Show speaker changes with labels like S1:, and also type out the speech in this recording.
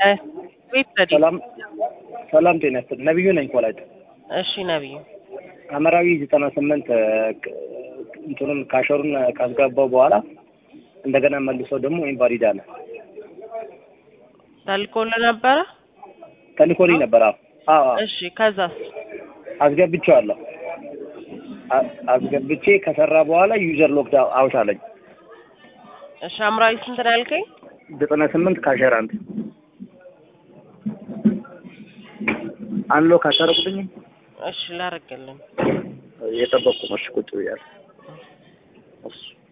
S1: ቤት ዘዴ
S2: ሰላም ሰላም፣ ጤና ይስጥልኝ። ነብዩ ነኝ ኮላይት
S1: እሺ ነብዩ
S2: አመራዊ ዘጠና ስምንት እንትኑን ካሸሩን ካስገባው በኋላ እንደገና መልሶ ደግሞ ኢንቫሊድ አለ።
S1: ተልኮልህ ነበረ?
S2: ተልኮልኝ ነበር። አዎ አዎ
S1: እሺ ከዛስ?
S2: አስገብቼዋለሁ። አ- አስገብቼ ከሰራ በኋላ ዩዘር ሎክድ አውት አለኝ።
S1: እሺ አምራዊ ስንት ነው ያልከኝ?
S2: ዘጠና ስምንት ካሸር አንድ አንሎ ካሸረቁትኝ
S1: እሺ ላረግልን
S2: የጠበቅኩ ነው። እሺ ቁጭ ብያለሁ። እሺ